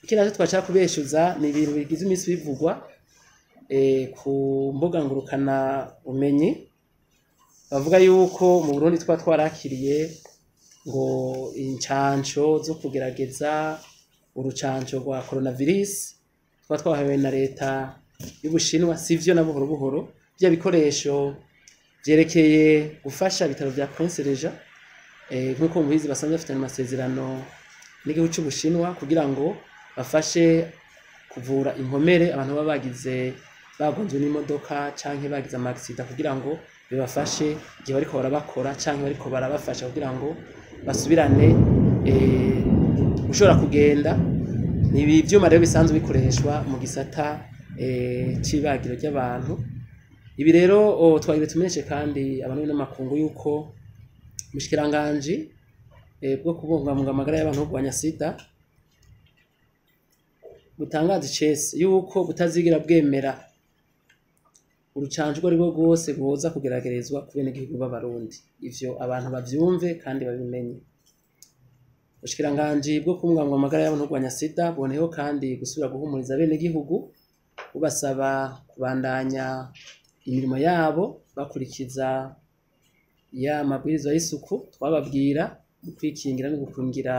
ikindi nacyo twashaka kubeshuza ni ibintu bigize iminsi bivugwa eh, ku mbuga ngurukana umenyi bavuga yuko mu Burundi twa twarakiriye ngo incanco zo kugerageza urucanco rwa coronavirus twa twahawe na leta y'Ubushinwa sivyo na buhoro buhoro bya bikoresho vyerekeye gufasha ibitaro vya Prince Regent eh, nk'uko mubizi basanzwe bafitanye amasezerano n'igihugu c'Ubushinwa kugira ngo bafashe kuvura inkomere abantu baba bagize bagonzwe n'imodoka canke bagize amagisida kugira ngo bibafashe igihe bariko barabakora canke bariko barabafasha kugira ngo basubirane eh, gushobora kugenda ni ibi vyuma rero bisanzwe bikoreshwa mu gisata eh, c'ibagiro ry'abantu ibi rero oh, twagiye tumenyeshe kandi abantu n'amakungu yuko umushikiranganji eh, bwo kubungabunga amagara y'abantu no kurwanya sida butangaza icese yuko butazigira bwemera urucanco urwo ari rwo rwose rwoza kugeragerezwa ku benegihugu b'abarundi ivyo abantu bavyumve kandi babimenye ubushikiranganji bwo kubungabunga amagara y'abantu no kurwanya sida buboneyeho kandi gusubira guhumuriza abenegihugu bubasaba kubandanya imirimo yabo bakurikiza ya mabwirizwa y'isuku twababwira mu kwikingira no gukingira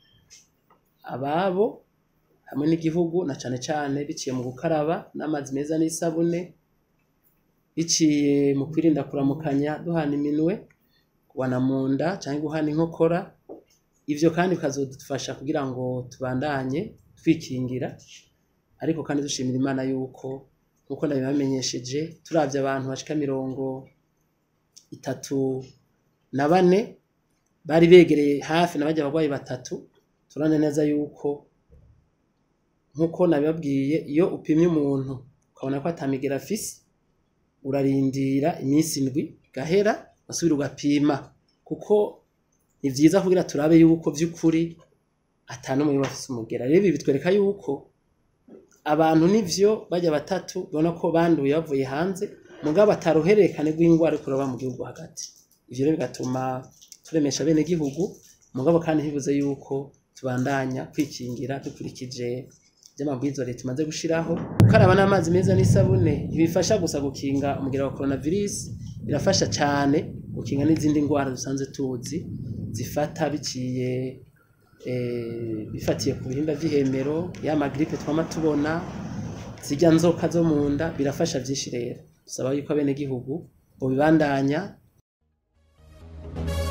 ababo hamwe n'igihugu na cane cane biciye mu gukaraba n'amazi meza n'isabune biciye mu kwirinda kuramukanya duhana iminwe kubana mu nda canke guhana inkokora ivyo kandi bikazodufasha kugira ngo tubandanye twikingira ariko kandi dushimira imana yuko nkuko nabibamenyesheje turavye abantu bashika mirongo itatu na bane bari begereye hafi na barya barwayi batatu turabona neza yuko nkuko nabibabwiye iyo upimye umuntu ukabona ko atamigera afise urarindira iminsi indwi igahera ugasubira ugapima kuko ni vyiza kugira turabe yuko vy'ukuri ata n'umwe yoba afise umugera rero ibi bitwereka yuko abantu nivyo barya batatu ubona ko banduye bavuye hanze mugabo ataruhererekane rw'ingwara ariko ruraba mu gihugu hagati ivyo rero bigatuma turemesha bene gihugu mugabo kandi ntibibuze yuko tubandanya kwikingira dukurikije vy'amabwiriza leta imaze gushiraho gukaraba n'amazi meza n'isabune ntibifasha gusa gukinga umugera wa coronavirus birafasha cane gukinga n'izindi ngwara dusanzwe tuzi zifata biciye eh, bifatiye ku bihimba vy'ihemero ya magripe twama tubona zirya nzoka zo mu nda birafasha vyinshi rero dusaba yuko abenegihugu bobibandanya